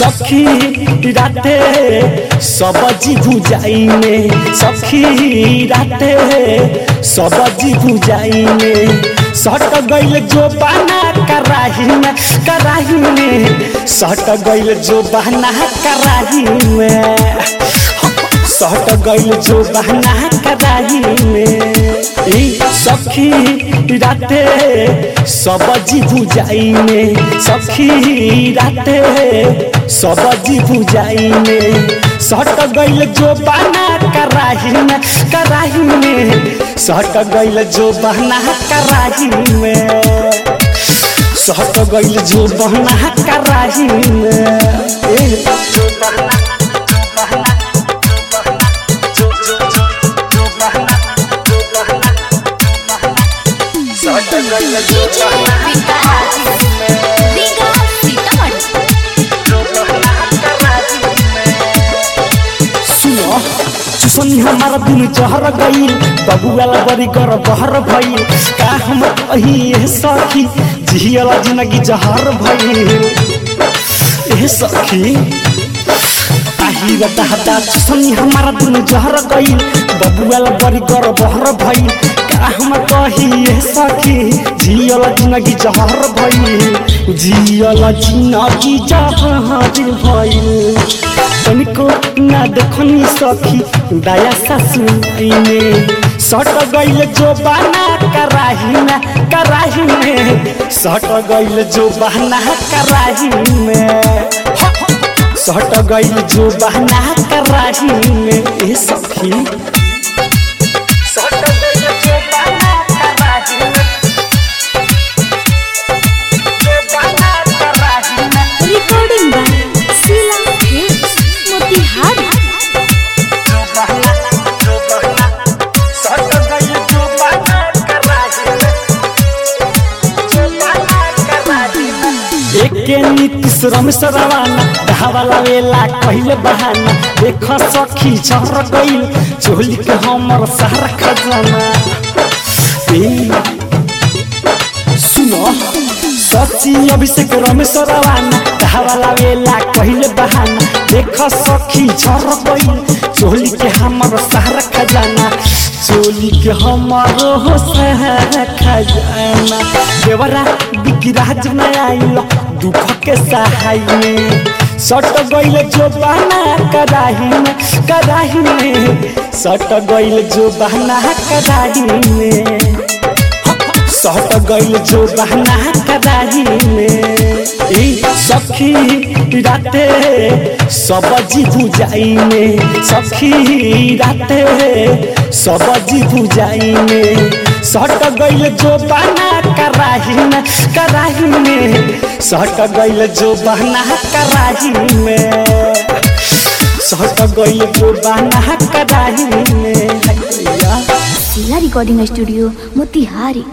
सखी राते सबजी भुजाई में सखी राते सबजी भुजाई में सट गइल जो बना कराही में कराही में सट गइल जो बना कराही में सट गइल जो बहना कराही में ई सखी राते सबजी भुजाई में सखी राते सबजी भुजाई में सट गइल जो बहना कराही में कराही में सट गइल जो बहना कराही में सट गइल जो बहना कराही में ए, जो बहना डीजे विकास रीगा सीतामढ़ी सुनो चुसनी हमारा दिन जहर गईल बबुआला बड़ी कर बहर भइल का हम कही ए सखी जियला जिंदगी जहर भइल ए सखी आही रटा हटा चुसनी हमारा दिन जहर गईल बबुआला बड़ी कर बहर भइल का हम कही ए सखी जियला जिंदगी जहर भइल जियला जिंदगी जहर भइल तनिको ना देखनी सखी दया सासुने सट गइल जो बना कराही में कराही में सट गइल जो बहना कराही में सट गइल जो बहना कराही में ए सखी सट गइल जो बहना कराही में जो बहना कराही में recording by Sheela hits Motihari जो बहना जो बहना सट गइल जो बहना कराही में जो बहना कराही में एके नीतीश रमेश रवाना धावाला वेला कहिले बहाना देख सखी चहर गइल चोली के हमर सारा खजाना ए सुनो सची अभिषेक रमेश रवाना धावाला वेला कहिले बहाना देख सखी झर गइल चोली के हमर सारा खजाना चोली के हमर हो सारा खजाना देवरा बिकिराज न आइल दुख के सहाय में सट गइल जो बहना कराही में कराही में सट गइल जो बहना कराही में सट गइल जो बहना कराही में ई सखी राते सबजी भुजाई में सखी राते सबजी भुजाई में सट गइल जो बहना कराही में कराही में सट गइल जो बहना कराही में सट गइल जो बहना कराही में हैया शीला रिकॉर्डिंग स्टूडियो मोतिहारी